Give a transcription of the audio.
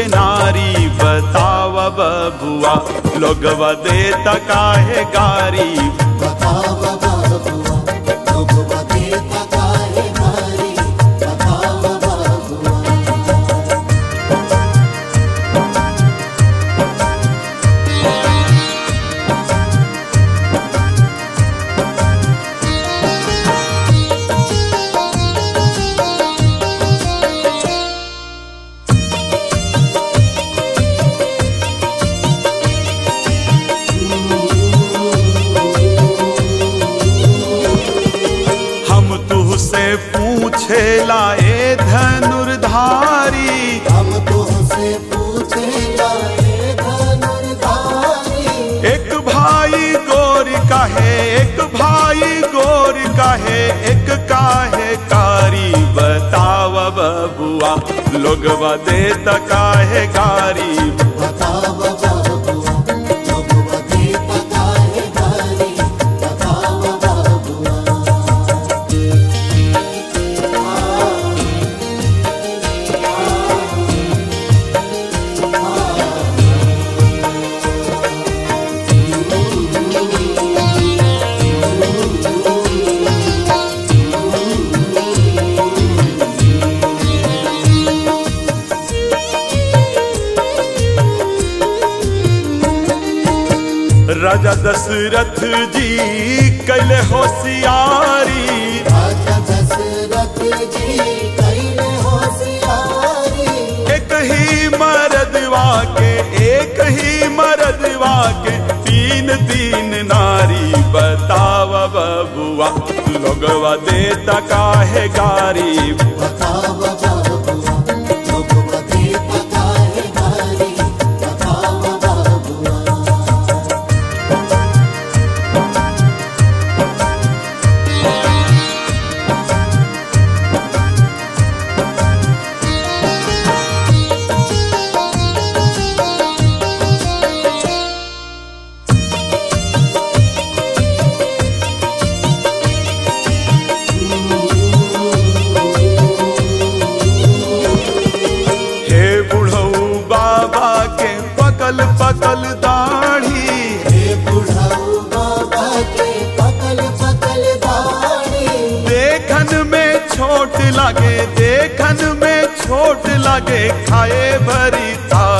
के नारी बताव बबुआ लोगवा देता काहे गारी बताव बाबुआ लोग बतेता काहे मारी बताव बाबुआ हम तुहसे पूछे लाए धनुर्धारी हम तुमसे पूछे लाए धनुर्धारी एक भाई गोर काहे एक भाई गोर काहे एक काहे कारी बताव बबुआ लोगवा देता काहे गारी बताव बाबुआ लोग बतेता काहे मारी बताव बाबुआ राजा दशरथ जी कैले होशियारी राजा दशरथ जी कैले होशियारी एक ही मरदवा के एक ही मरदवा के तीन तीन नारी बताव बबुआ लोगवा देता काहे गारी बताव बाबुआ लोग बतेता काहे मारी बताव बाबुआ हे बुढ़ऊ बाबा के पकल पकल दाढ़ी हे बुढ़ऊ बाबा के पकल पकल दाढ़ी देखन में छोट लागे देखन में छोट लागे खाए भरी था